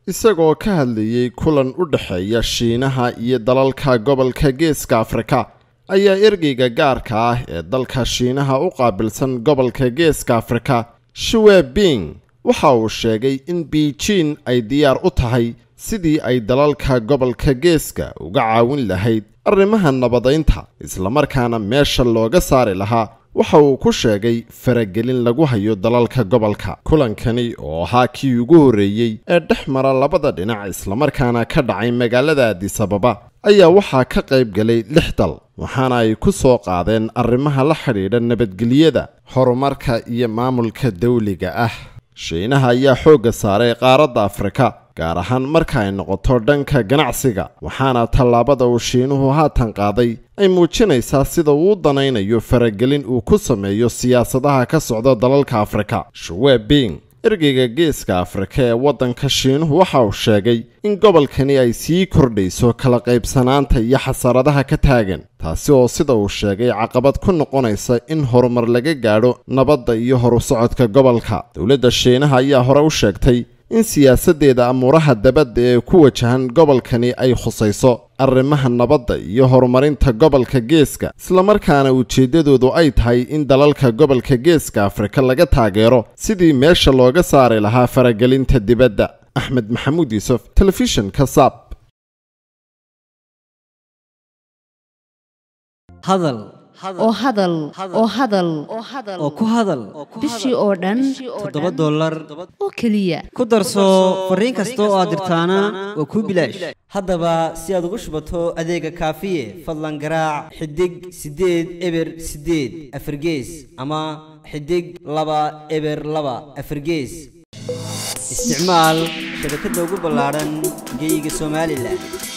isagoo ka hadlayey kulan u dhexeeya shiinaha iyo dalalka gobolka geeska afrika ayaa ergeyga gaarka ah ee dalka shiinaha u qaabilsan gobolka geeska afrika shiwe bing waxa uu sheegay in beijin ay diyaar u tahay sidii ay dalalka gobolka geeska uga caawin lahayd arrimaha nabadaynta islamarkaana meesha looga saari lahaa waxa uu ku sheegay faragelin lagu hayo dalalka gobolka kulankani oo ahaa kii ugu horreeyey ee dhex mara labada dhinac islamarkaana ka dhacay magaalada adisababa ayaa waxaa ka qayb galay lix dal waxaana ay ku soo qaadeen arrimaha la xidhiidha nabadgelyada horumarka iyo maamulka dawliga ah shiinaha ayaa xoogga saaray qaaradda afrika gaar ahaan marka ay noqoto dhanka ganacsiga waxaana tallaabada uu shiinuhu haatan qaaday ay muujinaysaa sida uu u danaynayo faragelin uu ku sameeyo siyaasadaha ka socda dalalka afrika shuwe bing ergeyga geeska afrika ee waddanka shiinuhu waxa uu sheegay in gobolkani ay sii kordhayso kala qaybsanaanta iyo xasaradaha ka taagan taasi oo sida uu sheegay caqabad ku noqonaysa in horumar laga gaadho nabadda iyo horu socodka gobolka dowladda shiinaha ayaa hore u sheegtay in siyaasaddeeda amuuraha dabadda ee ku wajahan gobolkani ay khusayso arrimaha nabadda iyo horumarinta gobolka geeska islamarkaana ujeeddadoodu ay tahay in dalalka gobolka geeska afrika laga taageero sidii meesha looga saari lahaa faragelinta dibadda axmed maxamuud yuusuf telefishinka saab hadal oo hadal oo hadal oo ku hadal bishii oo dhan toddoba dollar oo keliya ku darso fariin kasta oo aad dirtaana waa kuu bilaash haddaba si aad ugu shubato adeega kaafiye fadlan garaac xidig siddeed eber siddeed afargees ama xidig laba eber laba afargees isticmaal shabakadda ugu ballaadhan geyga somalilan